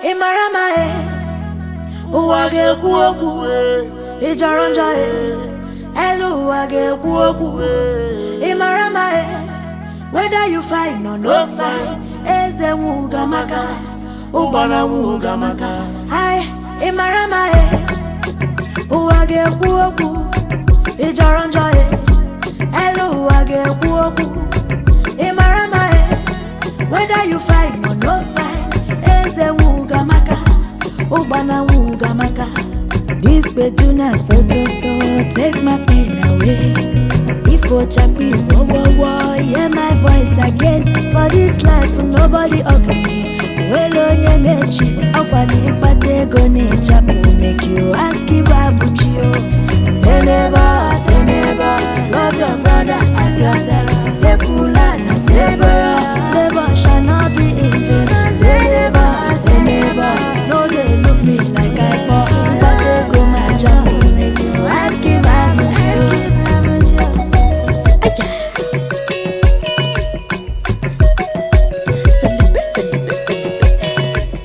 ị mara ma e ụwa ga-ekwu okwu ị jọrọ njọ e elu ụwa ga-ekwu okwu ị mara ma e whether you fine or no fine eze nwuga maka ụgbọna nwuga maka ai ị mara ma e ụwa ga-ekwu okwu ị jọrọ njọ e elu ụwa ga-ekwu okwu ị mara ma e whether you fine or no fine eze nwuga maka ụgbọna nwuga maka this beduna so so so take my pain away ifo chapi wo wo wo hear my voice again for this life nobody ugly nwere onye mechi ọkwa na ịkpata ego na-echapụ make you ask ibabuchi o say never say never love your brother as yourself say pula na say boya labor shall not be in vain say never say never no dey look me like i poor mkpata ego ma chapụ make you ask ibabuchi o. Aya. Celebrate, celebrate, celebrate.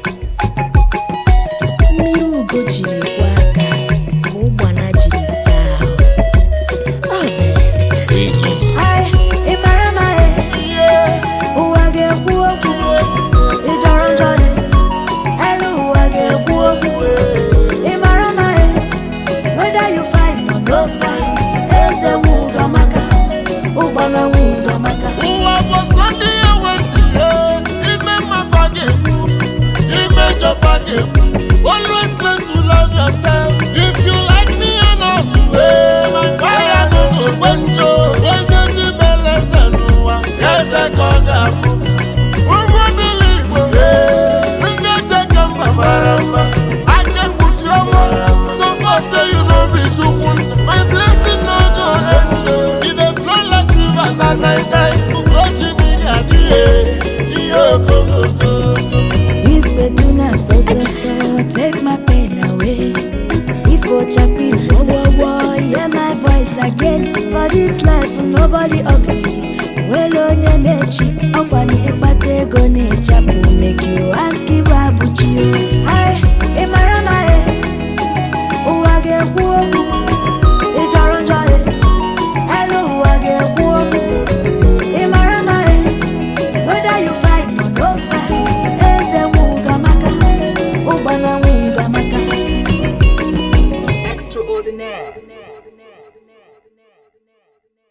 mmiri ugo jiri kwa aka ka ụgbana jiri saa ahụ. Ọ bụ Ai, ị mara ma e ụwa ga-ekwu okwu ị jọrọ njọ e elu ụwa ga-ekwu okwu ị mara ma e whether you fine or no fine eze nwuga maka ụgbana nwuga maka ụwa bụ sọ ndị ya nwere ime mmafa ga-ekwu ime jọfa ga-ekwu always learn to love yourself if you like me or not eh, my fire no go gbenjo onye ji mere eze n'ụwa eze ka ọ ga-abụ ụgwọ bili igbo eh, ndị echeke mba mara mma aka ekpuchi ọnwa so far say you no be chukwu my blessing no go end oh. e dey flow like river na nine nine ugochi mmiri adịghị ihe okooko This beduna so so so take my pain away. If Ochapi wo wo wo hear my voice again for this life nobody ugly. Well onye mechi ọkwa na